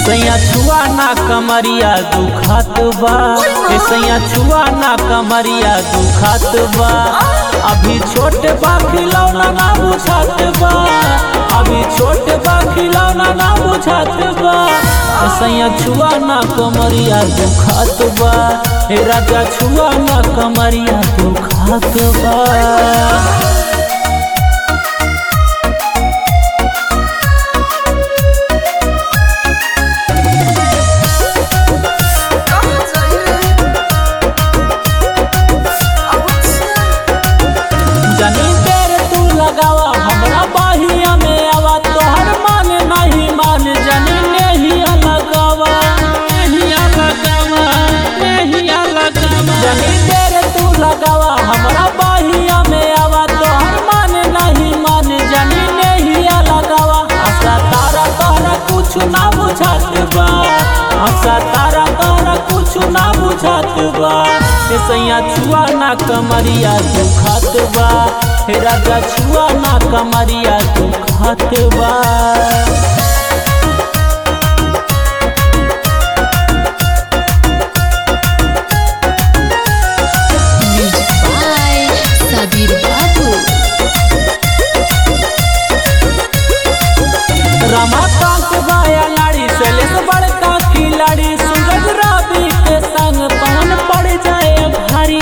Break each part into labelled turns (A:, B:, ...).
A: सैया छुआ ना कमरिया दुखात बा ए सैया छुआ ना कमरिया दुखात बा अभी छोट बा खिलौना ना बुझात बा अभी छोट बा खिलौना ना बुझात बा ए सैया छुआ ना कमरिया दुखात बा ए राजा छुआ ना कमरिया दुखात बा
B: कहाँ जाइए अब अच्छा
A: जनी देर तू लगावा हमरा बाहिया में आवा तोहर मान नहीं मान जनी नेहिया लगावा नेहिया लगावा नेहिया लगावा जनी देर तू लगावा हमरा बाहिया में आवा तोहर मान नहीं मान जनी नेहिया लगावा आशा तारा तोहरा कुछ ना बुझात बा आशा तारा तोहरा कुछ ना बुझात बा ए सैया छुआ ना कमरिया दुखात बा हे राजा छुआ ना कमरिया दुखात बा
C: Music by Sabir Babu.
A: Ramakant बाया लाड़ी शैलेश बड़का खिलाड़ी सूरज रवि के संग पवन पड़ जाए भारी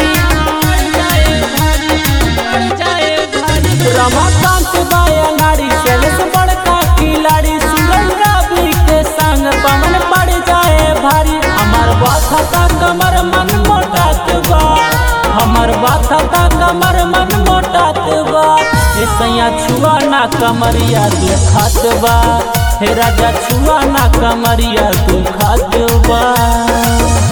A: रमाकांत बाया लाड़ी शैलेश बड़का खिलाड़ी सूरज रवि के संग पवन पड़ जाए भारी हमार बात था कमर मन मोटात बा हमर बात था कमर मन मोटात बा ए सैया छुआ ना कमरिया दुखात बा हे राजा छुआ ना कमरिया दुखात बा